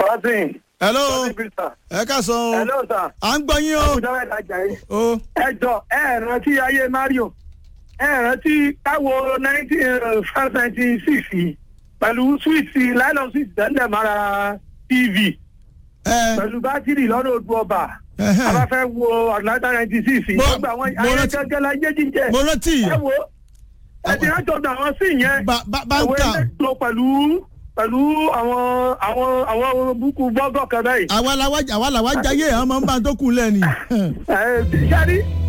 Johnson. hello Johnson Peter. ẹ ká sọ o Hello sir. à ń gbọ́ yín o Ọjọ́ mẹ́ta jà yín. o Ẹ jọ ẹ rántí ayé Mario. Ẹ rántí káwo nineteen five ninety six yìí pẹ̀lú swíìtì nylon swíìtì tẹ́lẹ̀ mara TV ẹ pẹ̀lú bátìrì lọ́nà odò ọba. ẹhẹ́. A bá fẹ́ wo Atlanta ninety six yìí. Mo- Wọ́n gba àwọn mo ayé rántí- gẹ́gẹ́ la yé jíjẹ. mo rántí Ẹ wo ẹ ti rántí ọ̀dọ̀ àwọn sí yẹn. Ba- ba- Ìwé báńkà mẹ́tò pẹ̀lú pẹ̀lú àwọn àwọn àwọn búkú bọ́gọ̀ kan báyìí. àwa làwa àwa làwa jayé àwọn máa ń bá tó kù lẹ́ni. ẹ ṣáàrí